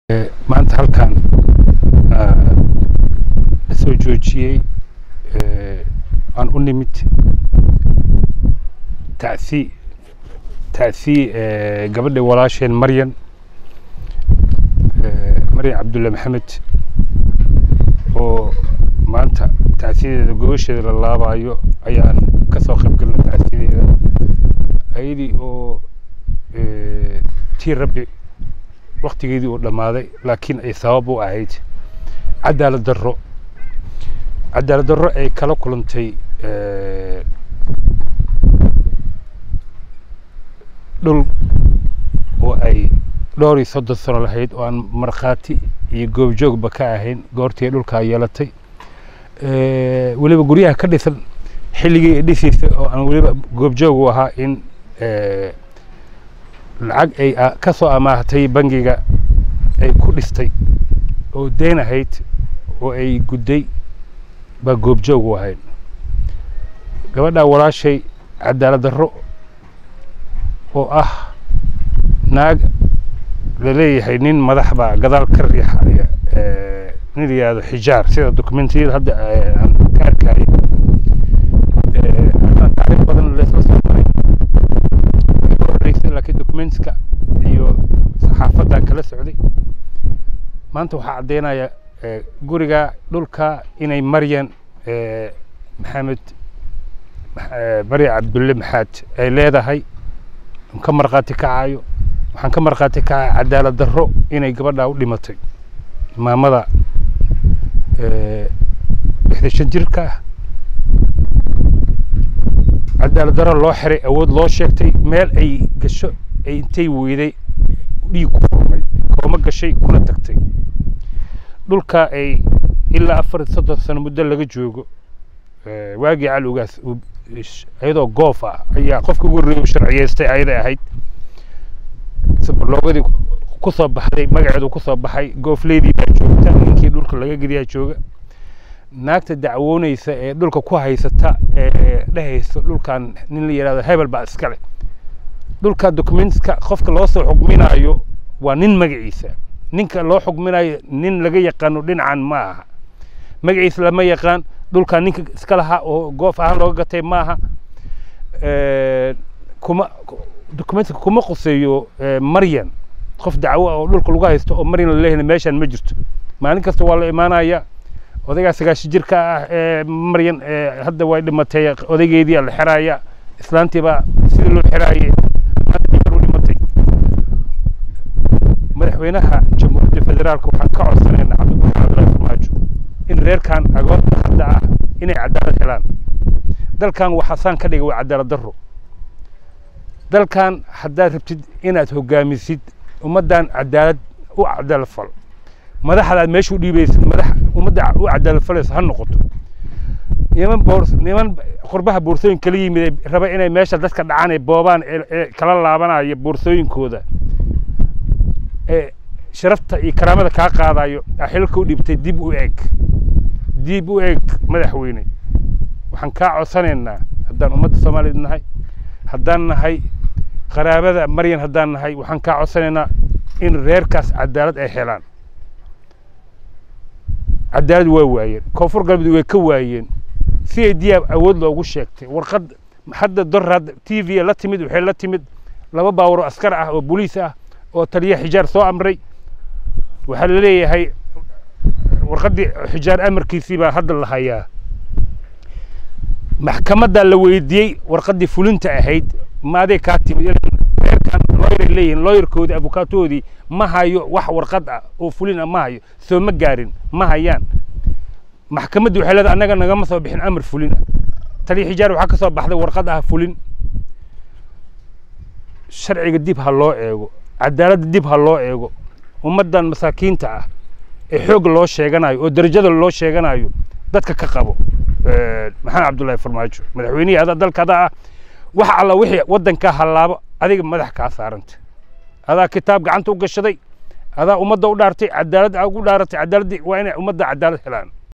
maanta halkan la soo joojiyey aan u nimid tacsi tacsi gabadha walaasheen maryan maryan cabdulle maxamed oo maanta tacsiyadeeda gogosheeda la laabayo ayaan ka soo qayb galnay tacsiyadeeda ayadii oo tii rabbi waktigeedii uu dhammaaday laakiin ay sabab u ahayd cadaalad darro cadaalad darro ay kala kulantay dhul oo ay dhowr iyo soddon sano lahayd oo aan markhaati iyo goobjoogba ka ahayn goortii ay dhulkaa yeelatay weliba guryaha ka dhisan xilligii ay dhisaysay oo aan weliba goobjoog u ahaa in lacag ay ka soo amaahatay bangiga ay ku dhistay oo deyn ahayd oo ay gudday baa goobjoog u ahayd gabadhaa walaashay cadaalad darro oo ah naag la leeyahay nin madax baa gadaal ka riixaya nin la yihahdo xijaar sida dokumentiyada hadda aan ka arkayay taariikh badan leesla soo maray ka horreysay laakiin dokumentska iyo saxaafadan kala socday maanta waxaa caddaynaya guriga dhulka inay maryan maxamed maryan cabdulle maxaad ay leedahay ka markhaati kacayo waxaan ka markhaati kacaya cadaalad darro inay gabadhaa u dhimatay maamada lixdan shan jirka ah cadaalad darro loo xiray awood loo sheegtay meel ay gasho ay intay weyday dhiig ku furmay kooma gashay kuna tagtay dhulka ay ilaa afar iyo soddon sano muddo laga joogo waagii cali ugaas iyadoo goof ah ayaa qofka ugu horreeyay sharciyeystay ayaday ahayd loogadii ku soo baxday magaceedu ku soo baxay goofleydii baa joogta ninkii dhulka laga gediyaa jooga naagta dacwoonaysa ee dhulka ku haysata ee dhehayso dhulkan nin la yidhahdo hebel baa iskale dhulka documentska qofka loo soo xugminayo waa nin magaciisa ninka loo xugminayo nin laga yaqaano dhinacan ma aha magaciisa lama yaqaan dhulkan ninka iska lahaa oo goof ahaan looga gatay ma aha kuma documentka kuma quseeyo maryan qof dacwo oo dhulka lagu haysto oo maryan la leeyahay meeshan ma jirto maalin kasta waa la imaanaya odaygaa sagaashi jirka ah ee maryan hadda way dhimatay odaygeedii la xiraya islaantiibaa sidii loo xiraaye maanta u dhimatay madaxweynaha jamhuuriyadda federaalka waxaan ka codsanaynaa cabdibuxaan cabdullaahi farmaajo in reerkan agoonta hadda ah inay cadaalad helaan dalkan waxaasaan ka dhigay waa cadaalad darro dalkan haddaad rabtid inaad hogaamisid ummaddan cadaalad u cadaalad fal madaxdaad meesha u dhiibaysid madax ummadda u cadaalad falayso ha noqoto niman boor niman qurbaha boorsooyin kala yimid raba inay meesha dadka dhacaan ee boobaan ee kala laabanaya boorsooyinkooda ee sharafta iyo karaamada kaa qaadayo xilka u dhibtay dib u eeg dib u eeg madaxweyne waxaan kaa codsanaynaa haddaan ummadda soomaaliyeed nahay haddaan nahay qaraabada maryan haddaan nahay waxaan kaa codsanaynaa in reerkaas cadaalad ay helaan cadaalad waa waayeen koonfur galbeed way ka waayeen si ay diyaab awood loogu sheegtay warqad hadda dorad t v la timid waxay la timid laba baawaro askar ah oo boliis ah oo taliya xijaar soo amray waxaa la leeyahay warqaddii xijaar amarkiisii baa hadda la hayaa maxkamaddaa la weydiiyey warqaddii fulinta ahayd maaday kaa timid reerkan looyray leeyihiin looyarkoodii abukaatoodii ma hayo wax warqad ah oo fulin ah ma hayo soo ma gaarin ma hayaan maxkamaddii waxay leedahay annaga nagama soo bixin amar fulin ah taliya xijaar waxaa ka soo baxday warqad ah fulin sharciga dib ha loo eego cadaaladda dib ha loo eego ummaddan masaakiinta ah ee xoog loo sheeganayo oo darajada loo sheeganayo dadka ka qabo maxamed cabdullaahi farmaajo madaxweynihii ada dalka adaa ah wax alla wixii waddankaa hallaabo adiga madax kaa saaranta adaa kitaab gacanta u gashaday adaa ummadda u dhaartay cadaalad aa ugu dhaaratay cadaaladdii waa inay ummadda cadaalad helaan